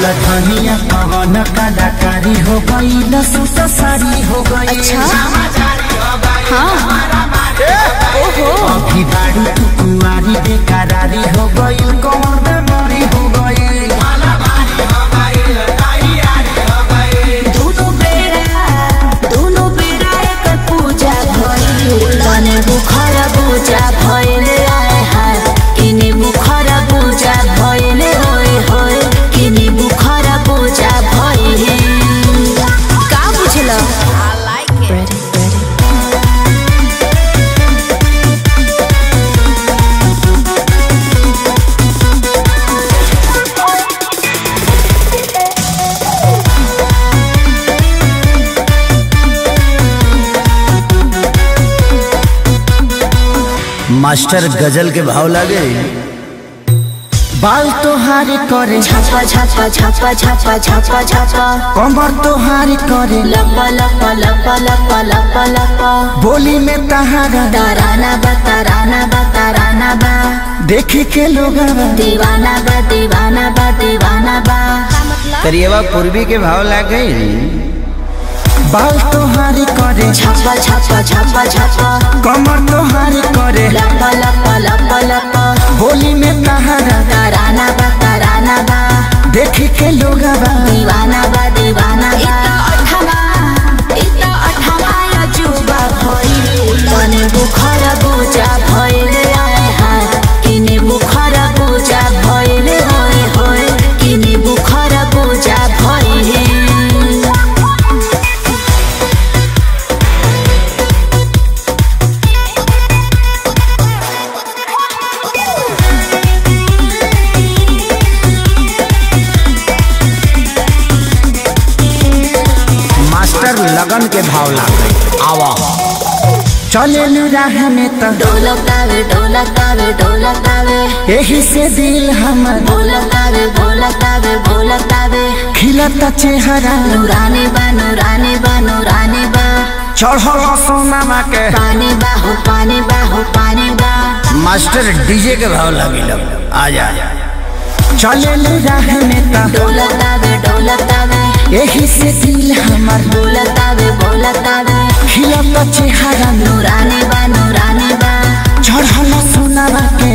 धनिया पवन कलाकारी हो गई लसूत सारी हो गई अच्छा हाँ ओहो अभी बाड़ी तू कुंवारी बेकरारी हो गई कौन बेमारी हो गई दोनों बेरा दोनों बेरा एक पूजा भइल तने बुखर पूजा भइल आए हाय किने बुखर पूजा भइल होय होय किने बुखर पूजा भइल का बुझल आई लाइक इट मास्टर गजल के भाव लागे बाल तोहार करे छापा छापा छापा छापा छापा छापा कमर तोहार करे लपा लपा लपा लपा लपा लपा बोली में तहारा ताराना बा ताराना बा ताराना बा देखे के लोग दीवाना बा दीवाना बा दीवाना बा करिएवा पूर्वी के भाव लागे बाल तोहार करे छापा छापा छापा छापा कमर तोहार करे लपा लपा लपा लपा बोली में तहारा ताराना बा ताराना बा देखे के लोग दीवाना बा दीवाना बा अठमा इता अठमा अजूबा भइल तने बुखर पूजा भइल आए हाय किने बुखर पूजा भइल होय होय किने बुखर पूजा भइल मास्टर लगन के भाव लागे आवा चले राह में तो ढोलकावे ढोलकावे ढोलकावे यही से दिल हमर भोलकावे भोलकावे भोलकावे खिलता चेहरा नूरानी बा नूरानी बा नूरानी बा चढ़ल सोनामा के पानी बा हो पानी बा हो पानी बा मास्टर डीजे के भाव लागे आ जा चले राह में तो ढोलकावे ढोलकावे यही से दिल हमर भोलकावे भोलकावे खिलता चेहरा नूरानी बा नूरानी बा चढ़ल सोनामा के